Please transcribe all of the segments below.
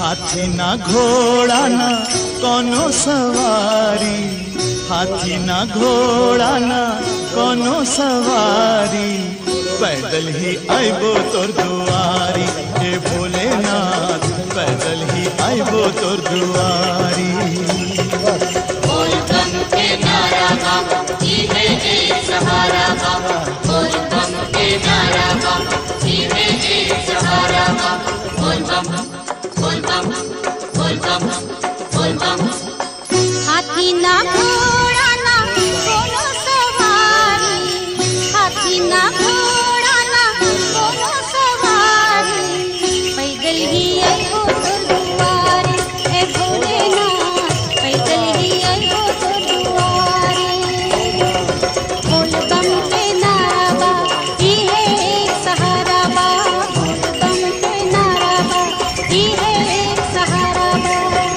हाथी ना घोड़ा ना कोनो सवारी हाथी ना घोड़ा ना कोनो सवारी पैदल ही आइबो तोर दुआरी हे भोलेनाथ पैदल ही आइबो तोर दुआरी बोल बम के नारा बाबा जीवे एक सहारा बाबा बोल बम के नारा बाबा जीवे एक सहारा बाबा बोल बम बोल बम बोल बम बोल बम हाथी ना घोड़ा ना कोनो सवारी हाथी ना घोड़ा ना कोनो सवारी पैदल ही आइबो तोर दुआरे हे भोलेनाथ पैदल ही आइबो तोर दुआरे बोल बम के नारा बा ई है एक सहारा बा बोल बम के नारा बा ई है एक सहारा बा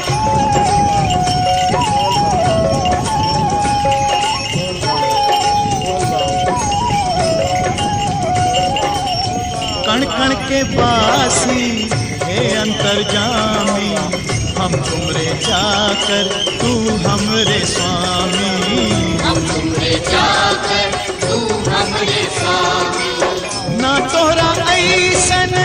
कण कण के बासी हे अंतर्जामी हम तुमरे जाकर तू हमरे स्वामी हम तुमरे जाकर तू हमरे स्वामी ना तोहरा ऐसन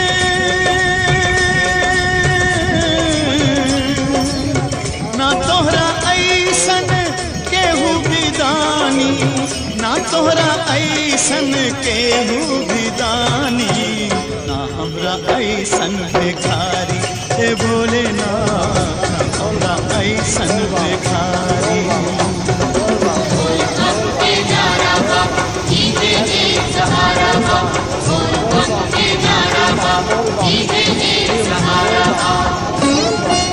ना तोहरा ऐसन केहू विदानी ना तोहरा ऐसन केहू विदानी ना हमरा ऐसन भिखारी हे भोले ना ना हमरा ऐसन भिखारी बोल बम के नारा बाबा जीवे एक सहारा बाबा बोल बम के नारा बाबा जीवे एक सहारा बाबा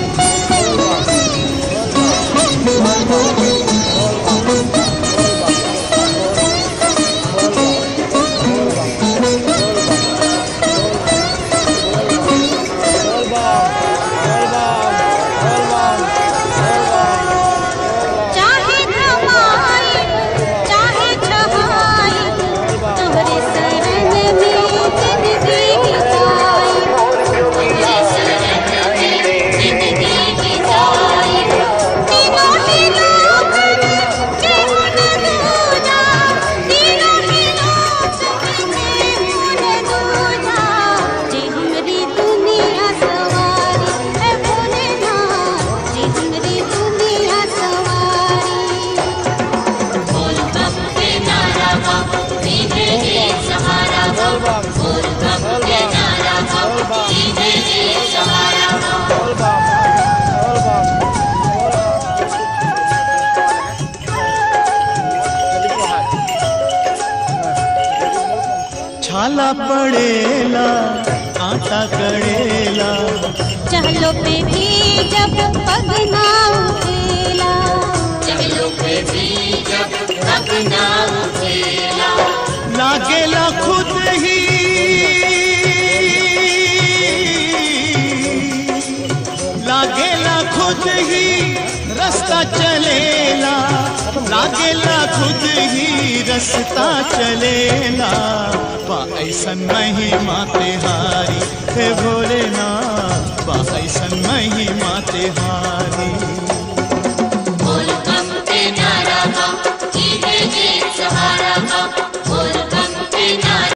चाहे कमाई चाहे छहाई तोहरे शरण में जिंदगी बिताई तेरे शरण में जिंदगी बिताई तीनों ही लोक में केहू न दूजा तीनों ही लोक में केहू न दूजा जे हमरी दुनिया सवारी है भोलेनाथ जे हमरी दुनिया सवारी बोल बम के नारा बाबा जीवे एक सहारा बाबा बोल बम के नारा बाबा जीवे एक सहारा बाबा छाला पड़ेला आटा कड़ेला चहलो पे भी जब पग ना उठेला चलो पे भी जब तक ना उठेला लागेला खुद ही लागेला खुद ही रास्ता चलेला लागेला खुद ही रास्ता चलेला बा ऐसन महिमा तेहारी हे भोलेनाथ बा ऐसन महिमा तेहारी